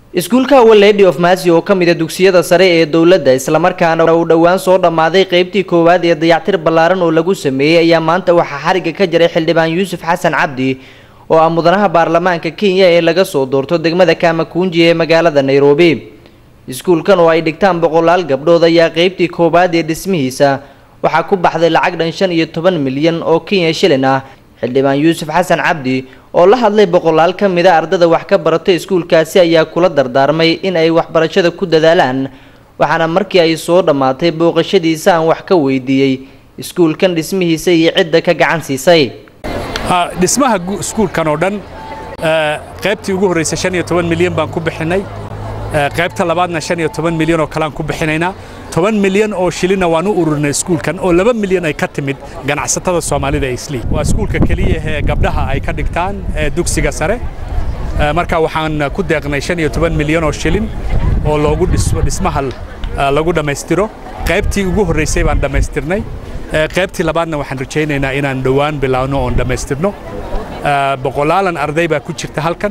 iskuulka our lady of mercy oo ka mid a dugsiyada sare ee dowladda islamarkaana uu dhowaan soo dhammaaday qeybtii koowaad ee dayactir ballaaran oo lagu sameeyey ayaa maanta waxaa xariga ka jiray xildhibaan yuusuf xasan cabdi oo ah mudanaha baarlamaanka kenya ee laga soo doorto degmada kamakunji ee magaalada nairobi iskuulkan oo ay dhigtaan boqolaal gabdhood ayaa qeybtii koowaad ee dhismihiisa waxaa ku baxday lacag dhan shan iyo toban milyan oo kenya shilin ah xildhibaan yuusuf xasan cabdi oo la hadlay boqolaal ka mid a ardada wax ka barata iskuulkaasi ayaa kula dardaarmay in ay waxbarashada ku dadaalaan waxaana markii ay soo dhammaatay booqashadiisa aan wax ka weydiiyey iskuulkan dhismihiisa iyo cidda ka gacan siisay dhismaha iskuulkan oo dhan qaybtii ugu horreysay shan iyo toban milyan baan ku bixinay qaybta labaadna shan iyo toban milyan oo kalean ku bixinaynaa toban milyan oo shilinna waan u ururinay iskuulkan oo laba milyan ay ka timid ganacsatada soomaalida ee islii waa iskuulka keliya ee gabdhaha ay ka dhigtaan dugsiga sare marka waxaan ku deeqnay shan iyo toban milyan oo shilin oo loogu dhismaha lagu dhammaystiro qaybtii ugu horreysay baan dhammaystirnay qaybtii labaadna waxaan rajaynaynaa inaan dhowaan bilaawno oon dhammaystirno boqolaalan arday baa ku jirta halkan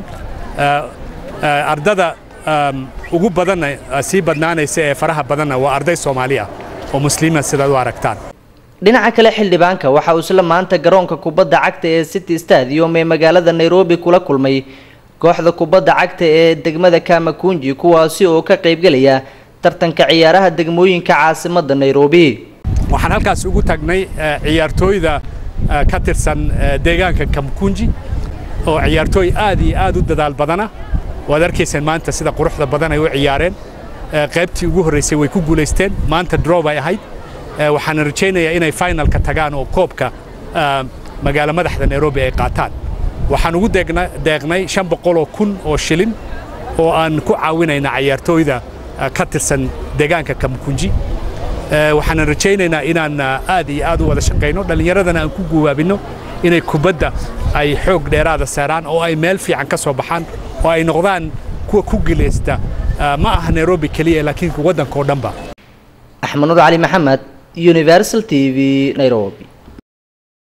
ardada ugu badanna sii badnaanaysa ee faraha badanna waa arday soomaali ah oo muslimiin sidaad u aragtaan dhinaca kale xildhibaanka waxa uu isla maanta garoonka kubadda cagta ee city stadium ee magaalada nairobi kula kulmay kooxda kubadda cagta ee degmada kamakunji kuwaasi oo ka qaybgelaya tartanka ciyaaraha degmooyinka caasimadda nairobi waxaan halkaas ugu tagnay ciyaartooyda ka tirsan deegaanka kamakunji oo ciyaartooy aad iyo aad u dadaal badana waad arkayseen maanta sida quruxda badan ay u ciyaareen qaybtii ugu horreysay way ku guulaysteen maanta drow bay ahayd waxaana rajaynayaa inay finalka tagaan oo koobka magaalo madaxda nairobi ay qaataan waxaan ugu deeqnay shan boqoloo kun oo shilin oo aan ku caawinayna ciyaartooyda ka tirsan deegaanka kamakunji waxaana rajaynaynaa inaan aad iyo aad u wada shaqayno dhallinyaradana aan ku guwaabinno inay kubadda ay xoog dheeraada saaraan oo ay meel fiican ka soo baxaan oo ay noqdaan kuwa ku gilaysta ma aha nairobi keliya laakiin waddanka oo dhanba axmed nur cali maxamed universal t v nairobi